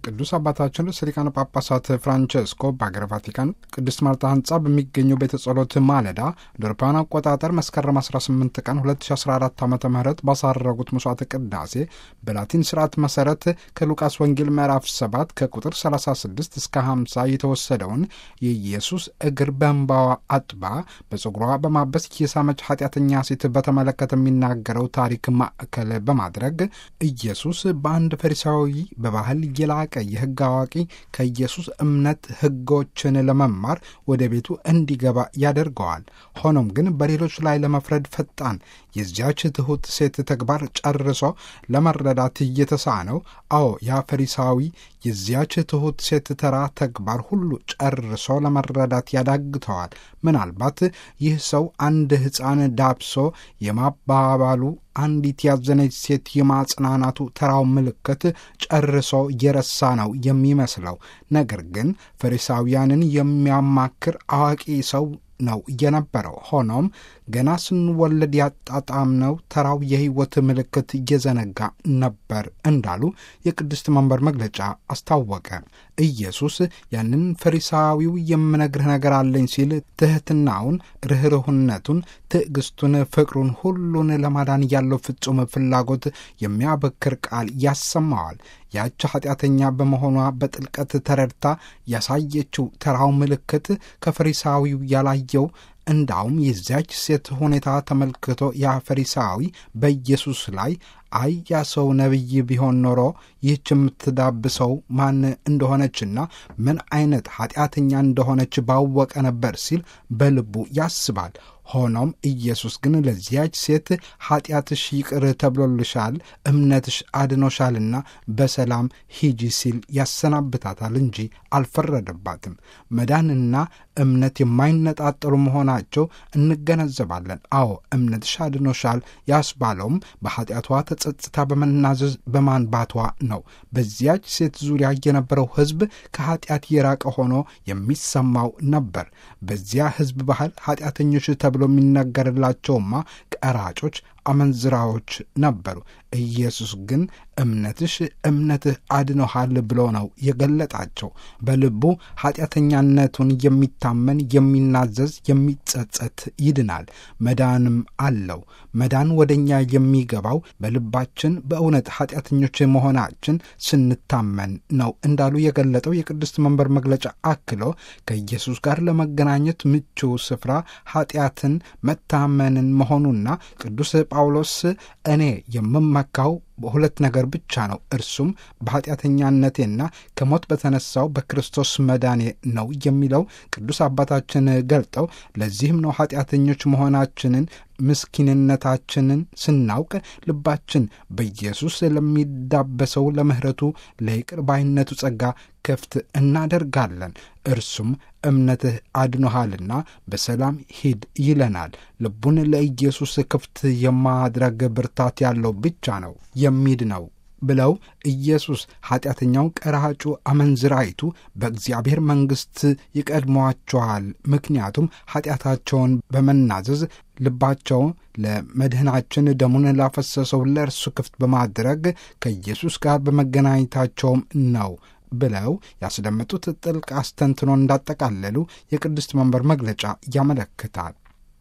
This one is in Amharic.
ቅዱስ አባታችን ርዕሰ ሊቃነ ጳጳሳት ፍራንቸስኮ በአገረ ቫቲካን ቅድስት ማርታ ህንጻ በሚገኘው ቤተ ጸሎት ማለዳ እንደ አውሮፓውያን አቆጣጠር መስከረም 18 ቀን 2014 ዓ ም ባሳረጉት መስዋዕተ ቅዳሴ በላቲን ስርዓት መሰረት ከሉቃስ ወንጌል ምዕራፍ 7 ከቁጥር 36 እስከ 50 የተወሰደውን የኢየሱስ እግር በእንባዋ አጥባ በጸጉሯ በማበስ የሳመች ኃጢአተኛ ሴት በተመለከተ የሚናገረው ታሪክ ማዕከል በማድረግ ኢየሱስ በአንድ ፈሪሳዊ በባህል የላቀ የሕግ አዋቂ ከኢየሱስ እምነት ሕጎችን ለመማር ወደ ቤቱ እንዲገባ ያደርገዋል። ሆኖም ግን በሌሎች ላይ ለመፍረድ ፈጣን የዚያች ትሑት ሴት ተግባር ጨርሶ ለመረዳት እየተሳነው፣ አዎ ያ ፈሪሳዊ የዚያች ትሑት ሴት ተራ ተግባር ሁሉ ጨርሶ ለመረዳት ያዳግተዋል። ምናልባት ይህ ሰው አንድ ሕፃን ዳብሶ የማባባሉ አንዲት ያዘነች ሴት የማጽናናቱ ተራው ምልክት ጨርሶ የረሳ ነው የሚመስለው። ነገር ግን ፈሪሳውያንን የሚያማክር አዋቂ ሰው ነው የነበረው። ሆኖም ገና ስንወለድ ያጣጣምነው ተራው የሕይወት ምልክት እየዘነጋ ነበር እንዳሉ የቅድስት መንበር መግለጫ አስታወቀ። ኢየሱስ ያንን ፈሪሳዊው የምነግርህ ነገር አለኝ ሲል ትሕትናውን፣ ርኅርህነቱን፣ ትዕግስቱን፣ ፍቅሩን ሁሉን ለማዳን ያለው ፍጹም ፍላጎት የሚያበክር ቃል ያሰማዋል። ያች ኃጢአተኛ በመሆኗ በጥልቀት ተረድታ ያሳየችው ተራው ምልክት ከፈሪሳዊው ያላየው እንዳውም የዚያች ሴት ሁኔታ ተመልክቶ ያ ፈሪሳዊ በኢየሱስ ላይ አይ ያ ሰው ነቢይ ቢሆን ኖሮ ይህች የምትዳብሰው ማን እንደሆነችና ምን አይነት ኃጢአተኛ እንደሆነች ባወቀ ነበር ሲል በልቡ ያስባል። ሆኖም ኢየሱስ ግን ለዚያች ሴት ኃጢአትሽ ይቅር ተብሎልሻል፣ እምነትሽ አድኖሻልና በሰላም ሂጂ ሲል ያሰናብታታል እንጂ አልፈረደባትም። መዳንና እምነት የማይነጣጠሉ መሆናቸው እንገነዘባለን። አዎ እምነትሽ አድኖሻል ያስባለውም በኃጢአቷ ተጸጽታ በመናዘዝ በማንባቷ ነው። በዚያች ሴት ዙሪያ የነበረው ሕዝብ ከኃጢአት የራቀ ሆኖ የሚሰማው ነበር። በዚያ ሕዝብ ባህል ኃጢአተኞች ተብሎ የሚነገርላቸውማ ቀራጮች፣ አመንዝራዎች ነበሩ። ኢየሱስ ግን እምነትሽ እምነትህ አድኖሃል ብሎ ነው የገለጣቸው። በልቡ ኃጢአተኛነቱን የሚታመን የሚናዘዝ፣ የሚጸጸት ይድናል፣ መዳንም አለው። መዳን ወደ እኛ የሚገባው በልባችን በእውነት ኃጢአተኞች መሆናችን ስንታመን ነው እንዳሉ የገለጠው የቅድስት መንበር መግለጫ አክሎ ከኢየሱስ ጋር ለመገናኘት ምቹ ስፍራ ኃጢአትን መታመንን መሆኑና ቅዱስ ጳውሎስ እኔ የምመካው በሁለት ነገር ብቻ ነው፣ እርሱም በኃጢአተኛነቴና ከሞት በተነሳው በክርስቶስ መዳኔ ነው የሚለው ቅዱስ አባታችን ገልጠው ለዚህም ነው ኃጢአተኞች መሆናችንን ምስኪንነታችንን ስናውቅ ልባችን በኢየሱስ ለሚዳበሰው ለምሕረቱ ለይቅር ባይነቱ ጸጋ ክፍት እናደርጋለን። እርሱም እምነትህ አድኖሃልና በሰላም ሂድ ይለናል። ልቡን ለኢየሱስ ክፍት የማድረግ ብርታት ያለው ብቻ ነው የሚድ ነው ብለው ኢየሱስ ኃጢአተኛው፣ ቀራጩ፣ አመንዝራይቱ በእግዚአብሔር መንግሥት ይቀድሟቸዋል። ምክንያቱም ኃጢአታቸውን በመናዘዝ ልባቸው ለመድህናችን ደሙን ላፈሰሰው ለእርሱ ክፍት በማድረግ ከኢየሱስ ጋር በመገናኘታቸውም ነው ብለው ያስደመጡት ጥልቅ አስተንትኖ እንዳጠቃለሉ የቅድስት መንበር መግለጫ ያመለክታል።